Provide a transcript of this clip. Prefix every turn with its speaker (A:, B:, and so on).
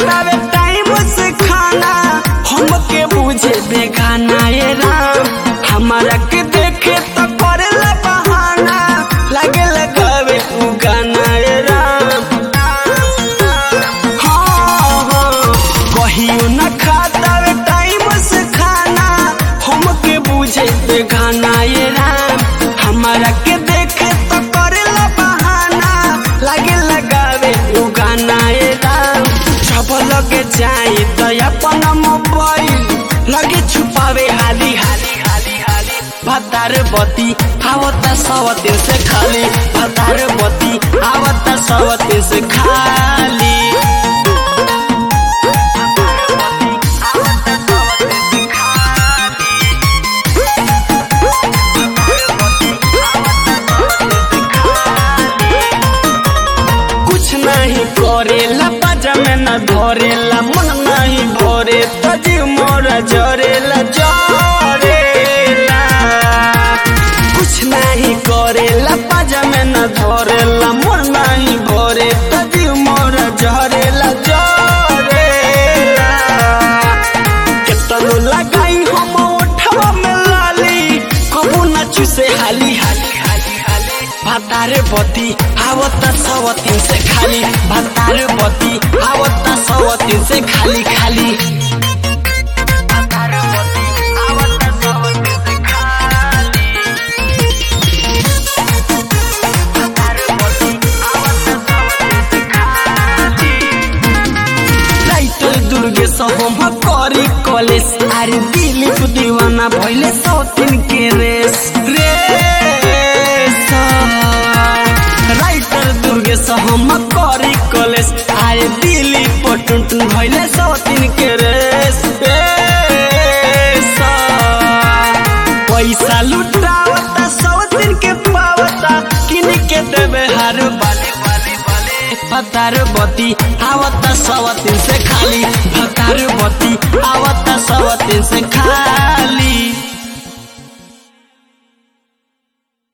A: खातावे time से खाना हमके बुझे बेगाना ये राम हमारा के देखे तो करेला बहाना लगे लगावे उ गाना ये राम हाँ, हाँ, कहियो न खातावे टाइम से खाना हमके बुझे बेगाना ये राम हमारा के देखे तो करेला बहाना लगे लगावे उ गाना ये राम जब लगे जाए तो अपन मोबाइल लगे छुपावे हाली हाली हाली हाली भतार बती आवता सवते से खाली भतार बती आवता सवते से खाली कुछ नहीं करेला बाजा में न धरेला मन नहीं भरे तजी मोरा जरेला जरेला कुछ नहीं करेला बाजा में न धरेला मन नहीं भरे तजी मोरा जरेला जरेला केतनो लगाई हम ओठवा में लाली कबू न चुसे हाली हाली हाली हाली भातार बती आवत सवतीन से खाली भातार बती आवत सवतीन से खाली खाली भातार बती आवत सवतीन से खाली भातार बती आवत सवतीन से खाली टाइटल दुर्गे हम करी कॉलेज अरे दिलीप दीवाना भइले सौतीन के रेस रेस राइटर दुर्गे हम करी कॉलेज अरे दिलीप टुनटुन भइले सौतीन के रेस रेस पैसा लुटावता सौतीन के पावता किन के देवे हर बाले बाले बाले भतार बती आवता सवतीन से खाली भतार बती आवता सवतीन से खाली